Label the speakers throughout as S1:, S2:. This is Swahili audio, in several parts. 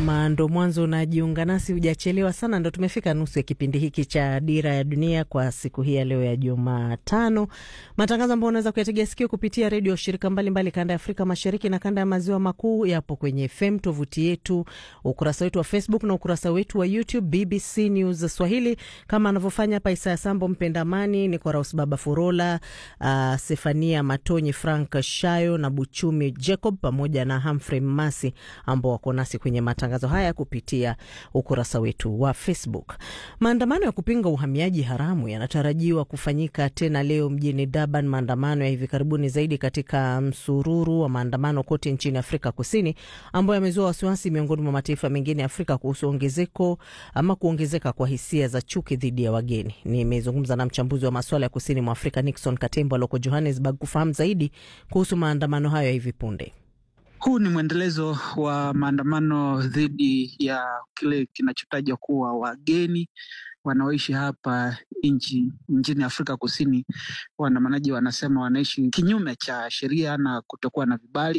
S1: Kama ndo mwanzo unajiunga nasi, hujachelewa sana, ndo tumefika nusu ya kipindi hiki cha Dira ya Dunia kwa siku hii ya leo ya Jumatano, matangazo ambayo unaweza kuyategea sikio kupitia redio shirika mbalimbali kanda ya Afrika Mashariki na kanda ya Maziwa Makuu. Yapo kwenye FM, tovuti yetu, ukurasa wetu wa Facebook na ukurasa wetu wa YouTube BBC News Swahili, kama anavyofanya hapa Isaya Sambo, Mpendamani ni kwa Raus Baba Furola, uh, Sefania Matonyi, Frank Shayo na Buchumi Jacob pamoja na Humphrey Masi ambao wako nasi kwenye matangazo haya kupitia ukurasa wetu wa Facebook. Maandamano ya kupinga uhamiaji haramu yanatarajiwa kufanyika tena leo mjini Durban, maandamano ya hivi karibuni zaidi katika msururu wa maandamano kote nchini Afrika Kusini, ambayo yamezua wasiwasi miongoni mwa mataifa mengine ya Afrika kuhusu ongezeko ama kuongezeka kwa hisia za chuki dhidi ya wageni. Nimezungumza na mchambuzi wa masuala ya kusini mwa Afrika Nixon Katembo aloko Johannesburg kufahamu zaidi kuhusu maandamano hayo ya hivi punde.
S2: Huu ni mwendelezo wa maandamano dhidi ya kile kinachotajwa kuwa wageni wanaoishi hapa nchi nchini Afrika Kusini. Waandamanaji wanasema wanaishi kinyume cha sheria na kutokuwa na vibali,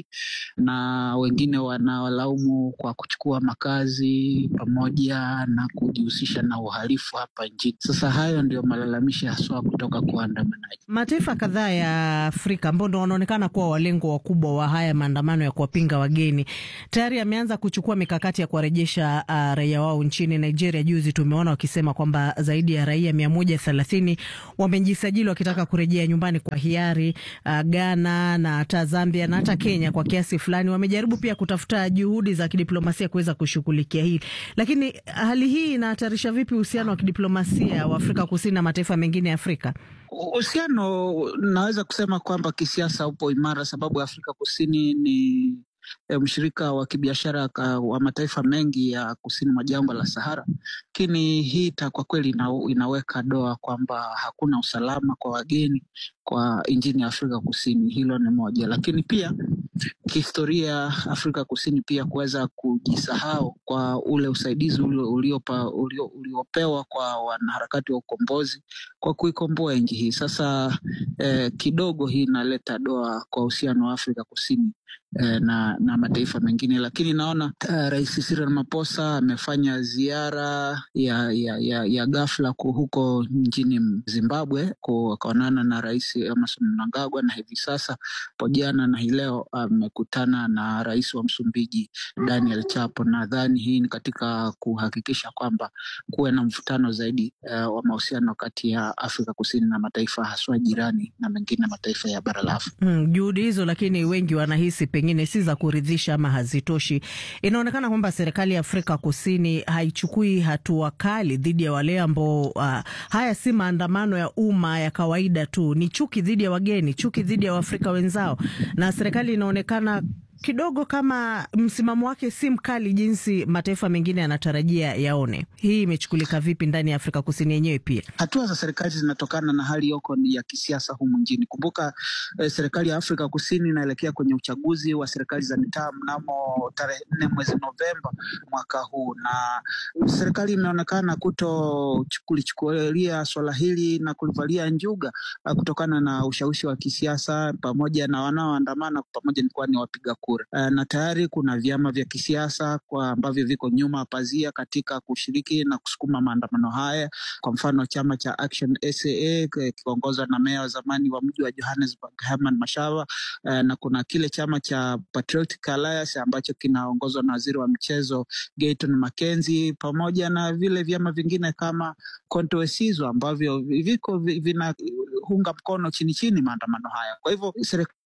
S2: na wengine wanawalaumu kwa kuchukua makazi pamoja na kujihusisha na uhalifu hapa nchini. Sasa hayo ndio malalamishi haswa kutoka kwa waandamanaji.
S1: Mataifa kadhaa ya Afrika ambao ndo wanaonekana kuwa walengo wakubwa wa haya maandamano ya kuwapinga wageni tayari yameanza kuchukua mikakati ya kuwarejesha uh, raia wao nchini. Nigeria juzi tumeona wakisema kwamba zaidi ya raia mia moja thelathini wamejisajili wakitaka kurejea nyumbani kwa hiari. Uh, Ghana na hata Zambia na hata Kenya kwa kiasi fulani wamejaribu pia kutafuta juhudi za kidiplomasia kuweza kushughulikia hili, lakini hali hii inahatarisha vipi uhusiano wa kidiplomasia wa Afrika Kusini na mataifa mengine ya Afrika?
S2: Uhusiano naweza kusema kwamba kisiasa upo imara, sababu Afrika Kusini ni E, mshirika wa kibiashara wa mataifa mengi ya kusini mwa jangwa la Sahara, lakini hii kwa kweli ina, inaweka doa kwamba hakuna usalama kwa wageni kwa nchini ya Afrika Kusini. Hilo ni moja, lakini pia kihistoria Afrika Kusini pia kuweza kujisahau kwa ule usaidizi uliopewa ulio, ulio kwa wanaharakati wa ukombozi kwa kuikomboa nchi hii. Sasa eh, kidogo hii inaleta doa kwa uhusiano wa Afrika Kusini eh, na, na mataifa mengine, lakini naona uh, Rais Cyril Ramaphosa amefanya ziara ya, ya, ya, ya ghafla huko nchini Zimbabwe akaonana na Rais Emmerson Mnangagwa na hivi sasa po jana na hii leo amekutana na rais wa Msumbiji Daniel Chapo. Nadhani hii ni katika kuhakikisha kwamba kuwe na mvutano zaidi uh, wa mahusiano kati ya Afrika Kusini na mataifa haswa jirani na mengine mataifa ya bara la Afrika.
S1: Mm, juhudi hizo lakini wengi wanahisi pengine si za kuridhisha ama hazitoshi. Inaonekana kwamba serikali ya Afrika Kusini haichukui hatua kali dhidi ya wale ambao uh, haya si maandamano ya umma ya kawaida tu, ni chuki dhidi ya wageni, chuki dhidi ya Waafrika wenzao, na serikali inaonekana kidogo kama msimamo wake si mkali jinsi mataifa mengine yanatarajia yaone. Hii imechukulika vipi ndani ya Afrika Kusini yenyewe? Pia
S2: hatua za serikali zinatokana na hali yoko ya kisiasa humu nchini. Kumbuka eh, serikali ya Afrika Kusini inaelekea kwenye uchaguzi wa serikali za mitaa mnamo tarehe nne mwezi Novemba mwaka huu, na serikali imeonekana kuto kulichukulia swala hili na kulivalia njuga kutokana na ushawishi wa kisiasa pamoja na wanaoandamana pamoja nikuwa ni wapiga kura na tayari kuna vyama vya kisiasa kwa ambavyo viko nyuma pazia katika kushiriki na kusukuma maandamano haya. Kwa mfano chama cha Action SA kikiongozwa na meya wa zamani wa mji wa Johannesburg Herman Mashaba, na kuna kile chama cha Patriotic Alliance ambacho kinaongozwa na waziri wa michezo Gayton Mackenzie, pamoja na vile vyama vingine kama Konto Wesizwe ambavyo viko vina hunga mkono chini chini maandamano haya. Kwa hivyo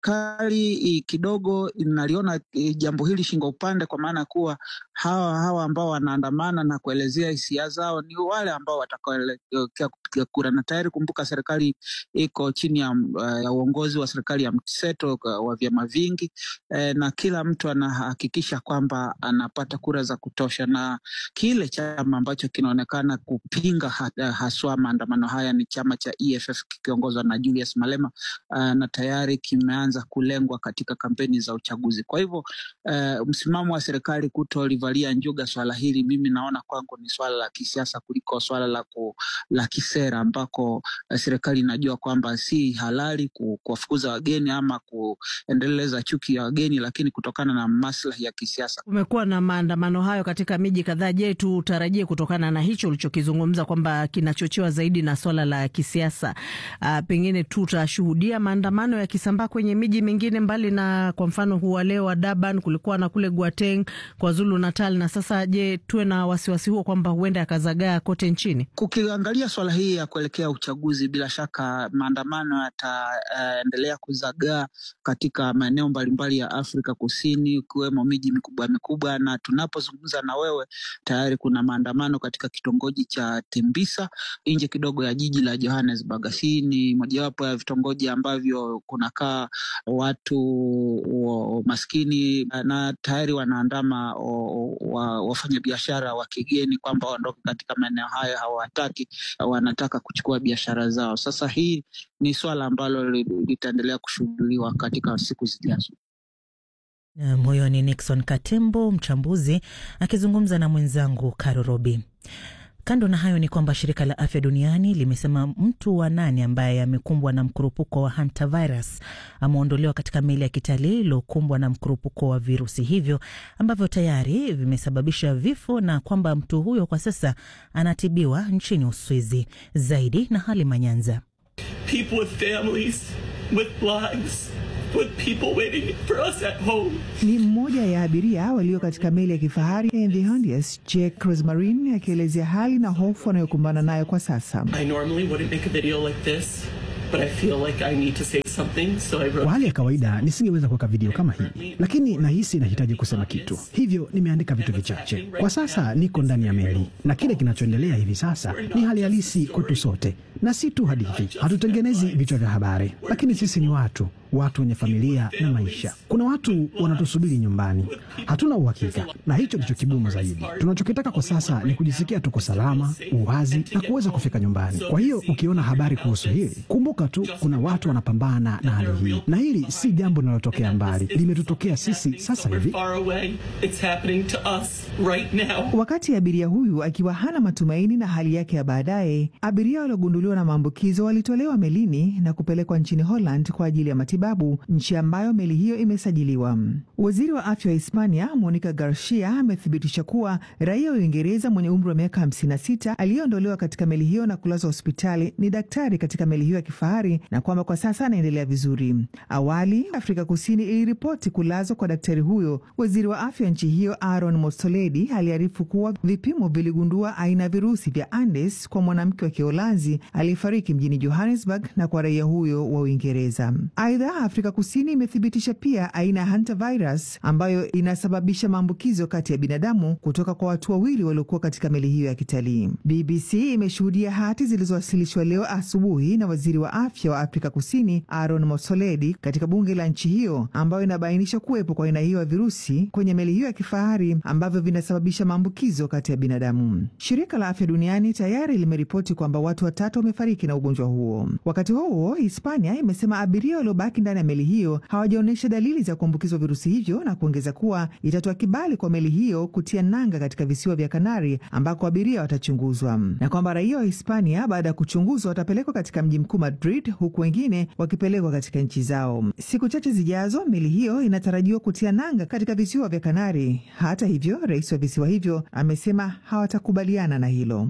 S2: serikali kidogo inaliona jambo hili shingo upande, kwa maana kuwa hawa hawa ambao wanaandamana na kuelezea hisia zao ni wale ambao watakaoelekea kupiga kura, na tayari kumbuka, serikali iko chini ya, ya uongozi wa serikali ya mseto wa vyama vingi eh, na kila mtu anahakikisha kwamba anapata kura za kutosha, na kile chama ambacho kinaonekana kupinga haswa maandamano haya ni chama cha EFF kikiongozwa na Julius Malema uh, na tayari kimeanza itaanza kulengwa katika kampeni za uchaguzi. Kwa hivyo uh, msimamo wa serikali kutolivalia njuga swala hili, mimi naona kwangu ni swala la kisiasa kuliko swala la, ku, la kisera ambako uh, serikali inajua kwamba si halali kuwafukuza wageni ama kuendeleza chuki ya wageni, lakini kutokana na maslahi ya kisiasa.
S1: Kumekuwa na maandamano hayo katika miji kadhaa. Je, tutarajie kutokana na hicho ulichokizungumza kwamba kinachochewa zaidi na swala la kisiasa, uh, pengine tutashuhudia maandamano yakisambaa kwenye miji mingine mbali na kwa mfano huwa leo wa Durban, kulikuwa na kule Gauteng, KwaZulu Natal na sasa, je, tuwe na wasiwasi huo kwamba huenda yakazagaa kote nchini?
S2: Kukiangalia swala hii ya kuelekea uchaguzi, bila shaka maandamano yataendelea uh, kuzagaa katika maeneo mbalimbali ya Afrika Kusini, ikiwemo miji mikubwa mikubwa, na tunapozungumza na wewe tayari kuna maandamano katika kitongoji cha Tembisa nje kidogo ya jiji la Johannesburg. Hii ni mojawapo ya vitongoji ambavyo kunakaa watu wa maskini na tayari wanaandama wafanyabiashara wa kigeni kwamba waondoke katika maeneo hayo, hawataki, wanataka kuchukua biashara zao. Sasa hii ni swala ambalo litaendelea kushuhuduliwa katika siku zijazo.
S3: Huyo ni Nixon Katembo, mchambuzi akizungumza na mwenzangu Caro Robi. Kando na hayo ni kwamba shirika la afya duniani limesema mtu wa nane ambaye amekumbwa na mkurupuko wa hantavirus ameondolewa katika meli ya kitalii iliyokumbwa na mkurupuko wa virusi hivyo ambavyo tayari vimesababisha vifo na kwamba mtu huyo kwa sasa anatibiwa nchini Uswizi. Zaidi na Halima Nyanza.
S4: With people waiting for us at home.
S5: Ni mmoja ya abiria walio katika meli ya kifahari ya The Hondias, Jack Rosmarin akielezea hali na hofu anayokumbana nayo kwa sasa.
S4: I normally wouldn't make a video like this, but I feel like I need to say something, so I wrote...
S6: Kwa hali ya kawaida nisingeweza kuweka video kama hii, lakini nahisi nahitaji kusema kitu, hivyo nimeandika vitu vichache. Kwa sasa niko ndani ya meli na kile kinachoendelea hivi sasa ni hali halisi kwetu sote, na si tu hadithi. Hatutengenezi vichwa vya habari, lakini sisi ni watu watu wenye familia na maisha. Kuna watu wanatusubiri nyumbani, hatuna uhakika, na hicho ndicho kigumu zaidi. Tunachokitaka kwa sasa ni kujisikia tuko salama, uwazi na kuweza kufika nyumbani. Kwa hiyo ukiona habari kuhusu hili, kumbuka tu kuna watu wanapambana na hali hii, na hili si jambo linalotokea mbali, limetutokea sisi sasa hivi.
S5: Wakati abiria huyu akiwa hana matumaini na hali yake ya baadaye, abiria waliogunduliwa na maambukizo walitolewa melini na kupelekwa nchini Holland kwa ajili ya matibabu, nchi ambayo meli hiyo imesajiliwa. Waziri wa afya wa Hispania Monica Garcia amethibitisha kuwa raia wa Uingereza mwenye umri wa miaka 56 aliyeondolewa katika meli hiyo na kulazwa hospitali ni daktari katika meli hiyo ya kifahari na kwamba kwa sasa anaendelea vizuri. Awali Afrika Kusini iliripoti kulazwa kwa daktari huyo. Waziri wa afya wa nchi hiyo Aaron Motsoaledi aliarifu kuwa vipimo viligundua aina ya virusi vya Andes kwa mwanamke wa Kiholanzi aliyefariki mjini Johannesburg na kwa raia huyo wa Uingereza. Aidha, Afrika Kusini imethibitisha pia aina ya hantavirus ambayo inasababisha maambukizo kati ya binadamu kutoka kwa watu wawili waliokuwa katika meli hiyo ya kitalii. BBC imeshuhudia hati zilizowasilishwa leo asubuhi na waziri wa afya wa Afrika Kusini Aaron Motsoaledi katika bunge la nchi hiyo, ambayo inabainisha kuwepo kwa aina hiyo ya virusi kwenye meli hiyo ya kifahari ambavyo vinasababisha maambukizo kati ya binadamu. Shirika la Afya Duniani tayari limeripoti kwamba watu watatu wamefariki na ugonjwa huo. Wakati huo huo, Hispania imesema abiria waliobaki ndani ya meli hiyo hawajaonyesha dalili za kuambukizwa virusi hivyo na kuongeza kuwa itatoa kibali kwa meli hiyo kutia nanga katika visiwa vya Kanari ambako abiria watachunguzwa, na kwamba raia wa Hispania baada ya kuchunguzwa watapelekwa katika mji mkuu Madrid, huku wengine wakipelekwa katika nchi zao. Siku chache zijazo, meli hiyo inatarajiwa kutia nanga katika visiwa vya Kanari. Hata hivyo, rais wa visiwa hivyo amesema hawatakubaliana na hilo.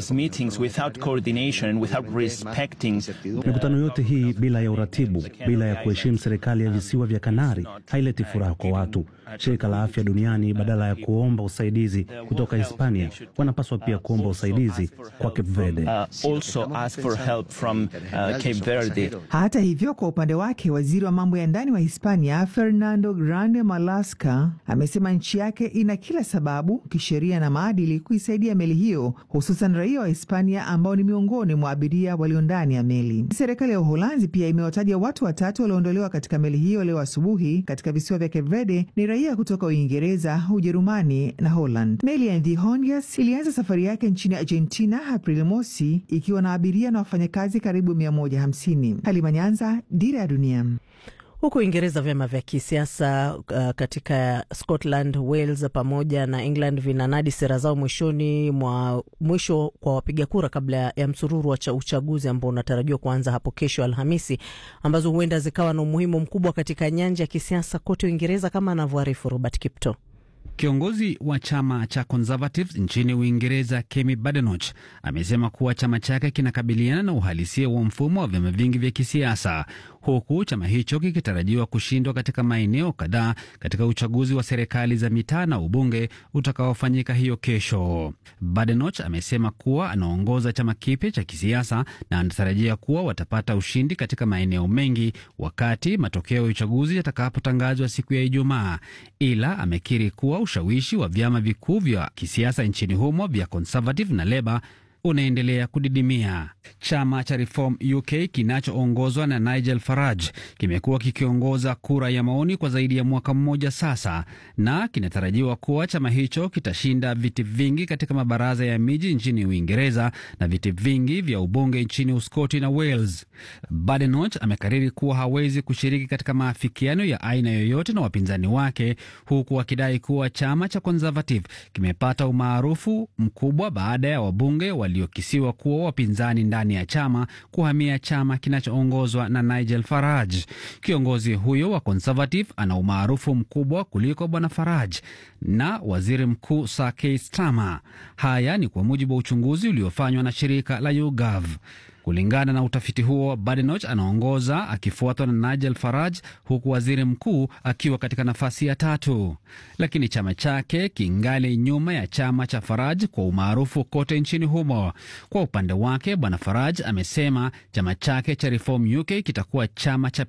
S6: Mikutano yote hii bila ya uratibu, bila ya kuheshimu serikali ya visiwa vya Kanari haileti furaha kwa watu. Shirika la Afya Duniani badala ya kuomba usaidizi kutoka Hispania wanapaswa pia kuomba usaidizi kwa Cape Verde.
S7: Uh, also ask for help from, uh, Cape Verde.
S5: Hata hivyo, kwa upande wake waziri wa mambo ya ndani wa Hispania Fernando Grande Marlaska amesema nchi yake ina kila sababu kisheria na maadili kuisaidia meli hiyo, hususan raia wa Hispania ambao ni miongoni mwa abiria walio ndani ya meli. Serikali ya Uholanzi pia imewataja watu watatu walioondolewa katika meli hiyo leo asubuhi katika visiwa vya Cape Verde ni raia kutoka Uingereza, Ujerumani na Holland. Meli ya The Hondias ilianza safari yake nchini Argentina Aprili mosi ikiwa na abiria na wafanyakazi karibu 150. Halima Nyanza, Dira ya Dunia.
S1: Huku Uingereza, vyama vya kisiasa uh, katika Scotland, Wales pamoja na England vinanadi sera zao mwishoni mwa mwisho kwa wapiga kura kabla ya msururu wa uchaguzi ambao unatarajiwa kuanza hapo kesho Alhamisi, ambazo huenda zikawa na umuhimu mkubwa katika nyanja ya kisiasa kote Uingereza, kama anavyoarifu Robert Kipto.
S8: Kiongozi wa chama cha Conservatives nchini Uingereza, Kemi Badenoch, amesema kuwa chama chake kinakabiliana na uhalisia wa mfumo wa vyama vingi vya kisiasa, huku chama hicho kikitarajiwa kushindwa katika maeneo kadhaa katika uchaguzi wa serikali za mitaa na ubunge utakaofanyika hiyo kesho. Badenoch amesema kuwa anaongoza chama kipya cha kisiasa na anatarajia kuwa watapata ushindi katika maeneo mengi wakati matokeo ya uchaguzi yatakapotangazwa siku ya Ijumaa, ila amekiri kuwa ushawishi wa vyama vikuu vya kisiasa nchini humo vya Conservative na Labour unaendelea kudidimia. Chama cha Reform UK kinachoongozwa na Nigel Farage kimekuwa kikiongoza kura ya maoni kwa zaidi ya mwaka mmoja sasa, na kinatarajiwa kuwa chama hicho kitashinda viti vingi katika mabaraza ya miji nchini Uingereza na viti vingi vya ubunge nchini Uskoti na Wales. Badenoch amekariri kuwa hawezi kushiriki katika maafikiano ya aina yoyote na wapinzani wake, huku akidai kuwa chama cha Conservative kimepata umaarufu mkubwa baada ya wabunge waliokisiwa kuwa wapinzani ndani ya chama kuhamia chama kinachoongozwa na Nigel Farage. Kiongozi huyo wa Conservative ana umaarufu mkubwa kuliko bwana Farage na waziri mkuu Sir Keir Starmer. Haya ni kwa mujibu wa uchunguzi uliofanywa na shirika la YouGov. Kulingana na utafiti huo, Badenoch anaongoza akifuatwa na Nigel Farage, huku waziri mkuu akiwa katika nafasi ya tatu, lakini chama chake kingali nyuma ya chama cha Farage kwa umaarufu kote nchini humo. Kwa upande wake, bwana Farage amesema chama chake cha Reform UK kitakuwa chama cha